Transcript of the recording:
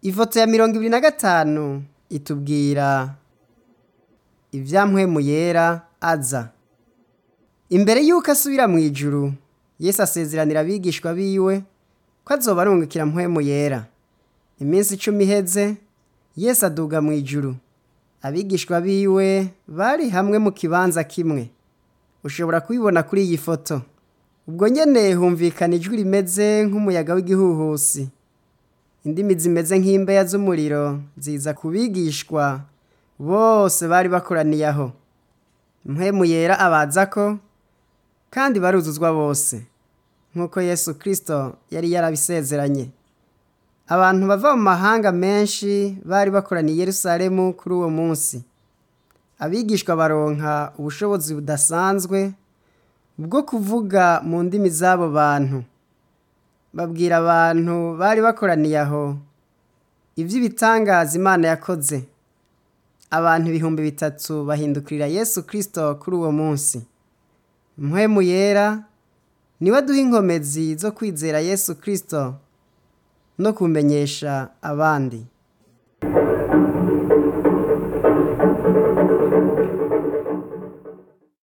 ifoto ya mirongo ibiri na gatanu itubwira ivyampwemu yera aza imbere yuko asubira mu ijuru yesu asezeranira abigishwa biwe ko azoba arungikira mpwemu yera iminsi icumi iheze yesu aduga mu ijuru abigishwa biwe bari hamwe mu kibanza kimwe ushobora kubibona kuri iyi foto ubwo nyene humvikana ijwi rimeze nk'umuyaga w'igihuhusi indimi zimeze nk'imbeya z'umuriro ziza ku bigishwa bose bari bakoraniye aho mpwemu yera abazako kandi baruzuzwa bose nk'uko yesu kirisito yari yarabisezeranye abantu bava mu mahanga menshi bari bakoraniye i yerusalemu kuri uwo munsi abigishwa baronka ubushobozi budasanzwe bwo kuvuga mu ndimi z'abo bantu babwira abantu bari bakoraniye aho iby'ibitangaza imana yakoze abantu ibihumbi bitatu bahindukirira yesu kirisito kuri uwo munsi mpwemu yera niwe aduha inkomezi zo kwizera yesu kirisito no kumenyesha abandi